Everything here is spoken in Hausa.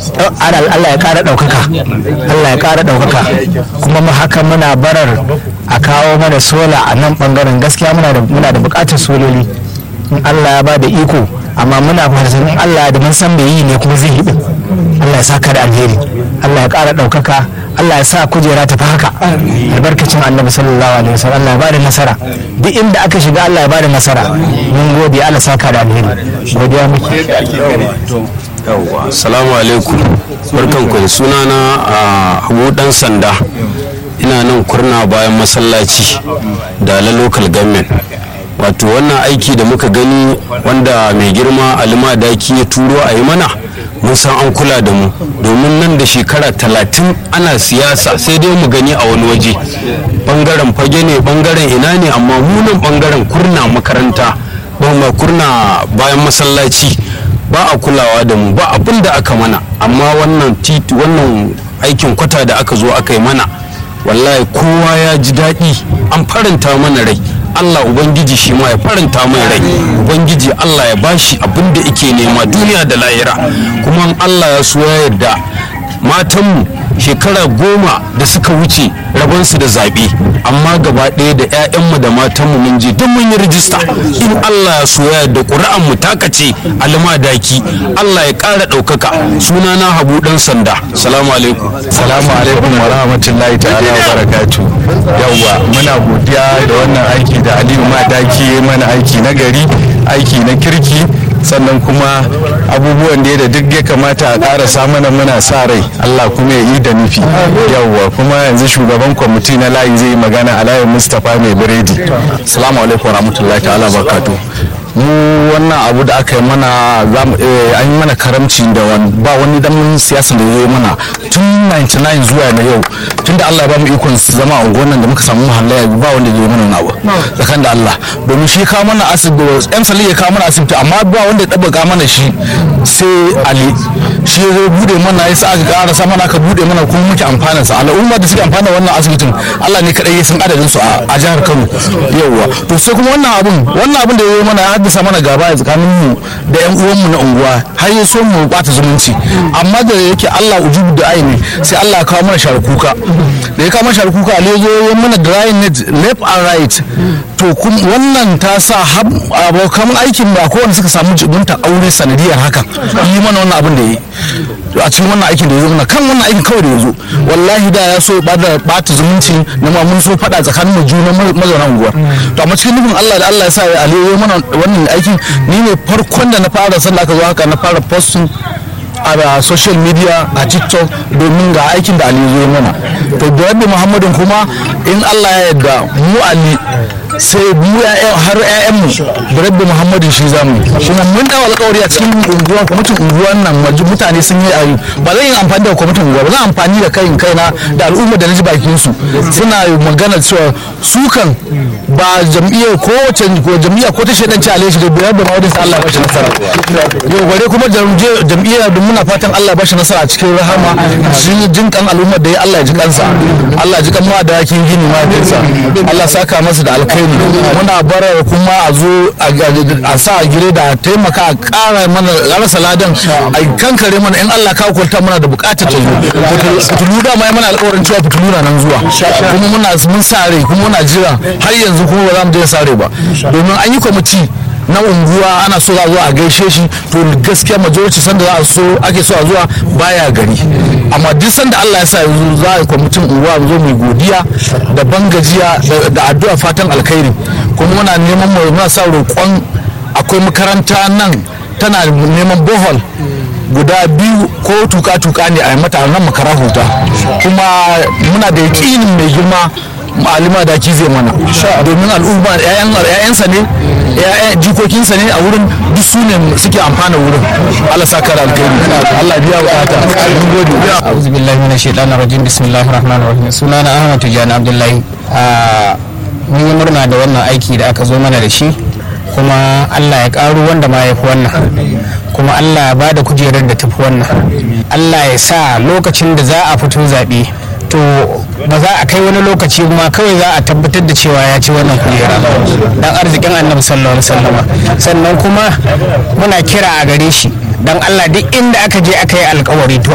Allah ya ƙara ɗaukaka Allah ya ƙara ɗaukaka kuma mu haka muna barar a kawo mana sola a nan ɓangaren gaskiya muna da muna da buƙatar sololi in Allah ya ba da iko amma muna fatan in Allah da mun san me yi ne kuma zai yi din Allah ya saka da alheri Allah ya ƙara ɗaukaka Allah ya sa kujera ta fi haka albarkacin annabi sallallahu alaihi wasallam Allah ya bada nasara duk inda aka shiga Allah ya bada nasara mun gode Allah saka da alheri godiya muke yawwa assalamu alaikum barkanku da sunana a abu dan sanda ina nan kurna bayan masallaci da la local government wato wannan aiki da muka gani wanda mai girma alima daki ya turo a yi mana mun san an kula da mu domin nan da shekara talatin ana siyasa sai dai mu gani a wani waje bangaren fage ne bangaren ina ne amma munan bangaren kurna makaranta ba kurna bayan masallaci ba a kulawa da mu ba abin da aka mana amma wannan titi wannan aikin kwata da aka zo aka yi mana wallahi kowa ya ji daɗi an faranta mana rai Allah Ubangiji shi ma ya faranta mai rai Ubangiji Allah ya bashi abin da ike nema duniya da lahira kuma Allah ya so ya yarda matanmu shekara goma da suka wuce rabonsu da zaɓe amma gaba ɗaya da 'ya'yanmu da matanmu mun je duk mun yi rijista in Allah ya so ya yarda ƙuri'anmu takace alma daki Allah ya ƙara ɗaukaka sunana habu ɗan sanda salamu alaikum salamu alaikum wa rahmatullahi ta'ala wa barakatu yawwa muna godiya da wannan aiki da aliyu madaki mana aiki na gari aiki na kirki sannan kuma abubuwan da da duk ya kamata a ƙarasa mana muna sa rai Allah kuma ya yi da nufi yawwa kuma yanzu shugaban kwamiti na layi zai yi magana a layin mustapha mai biredi salamu alaikum rahmatullahi ta'ala barakatu mu wannan abu da aka yi mana an yi mana karamci da ba wani dan siyasa da ya yi mana tun 99 zuwa na yau tun da Allah ya ba mu ikon zama a unguwan da muka samu mahallaya ba wanda ya yi mana abu tsakan da Allah domin shi kawo mana asibiti yan sali ya kawo mana asibiti amma ba wanda ya tabbaka mana shi sai Ali shi ya bude mana ya sa aka ƙara sa mana aka bude mana kuma muke amfana sa al'umma da suke amfana wannan asibitin Allah ne kadai ya san adadin su a jihar Kano yauwa to sai kuma wannan abun wannan abun da ya yi mana ya haddasa mana gaba a tsakanin mu da yan uwan mu na unguwa har ya so mu bata zumunci amma da yake Allah ujubu da aini sai Allah ya kawo mana sharkuka da ya kawo mana sharkuka Ali ya zo ya mana dry net left and right to wannan ta sa abokan aikin ba kowanne suka samu jibunta aure sanadiyar haka yi mana wannan abin da ya yi a cikin wannan aikin da ya zo mana kan wannan aikin kawai da ya zo wallahi da ya so ya bata zumunci na ma mun so faɗa tsakanin mu juna mazauna unguwar to amma cikin nufin Allah da Allah ya sa ya aliyu mana wannan aikin ni ne farkon da na fara sallah aka zo haka na fara posting a social media a tiktok domin ga aikin da aliyu zo mana to da rabbi muhammadin kuma in allah ya yarda mu ali sai mu har ƴaƴan mu da rabbi muhammadin shi zamu kuma mun dawo alƙawari a cikin unguwa kwamitin unguwan nan mutane sun yi ayu ba zan yi amfani da kwamitin unguwa ba zan amfani da kai kaina da al'umma da na ji bakin su suna magana cewa su kan ba jam'iyyar ko wace ko jam'iyya ko ta shaidanci alai shi da biyar da mawadin sa Allah ya bashi nasara yau bare kuma jam'iyyar da muna fatan Allah ya bashi nasara a cikin rahama shi jin kan al'ummar da ya Allah ya ji kansa Allah ya ji kan ma da yakin gini ma Allah saka masa da alkai ne muna barar kuma a zo a sa a gire da taimaka a ƙara mana rasa ladan a kankare mana in Allah ka kwanta muna da buƙatar ta zo fitulu da ma mana alƙawarin cewa fitulu na nan zuwa kuma muna mun sare kuma muna jira har yanzu kuma ba za mu je sare ba domin an yi kwamiti na unguwa ana so za a zo a gaishe shi to gaskiya majority sanda za a so ake so a zuwa baya gari amma duk sanda Allah ya sa yanzu za a yi kwamitin unguwa zo mai godiya da bangajiya da addu'a fatan alkhairi kuma muna neman mu muna sa roƙon akwai makaranta nan tana neman bohol guda biyu ko tuka-tuka ne a mata nan makara huta kuma muna da yaƙinin mai girma ma'alima da ki zai mana domin al'umma ƴaƴansa ne jikokinsa ne a wurin duk su ne suke amfana wurin Allah saka da alkhairi Allah biya bukata mun gode a'udhu billahi minash shaitanir rajim bismillahir rahmanir rahim sunana Ahmad Tijani Abdullahi mun yi murna da wannan aiki da aka zo mana da shi kuma Allah ya karu wanda ma ya fi wannan kuma Allah ya ba da kujerar da tafi wannan Allah ya sa lokacin da za a fito zaɓe to ba za a kai wani lokaci kuma kawai za a tabbatar da cewa ya ci wannan kujera dan arzikin annabi sallallahu alaihi wasallama sannan kuma muna kira a gare shi dan Allah duk inda aka je aka yi alkawari to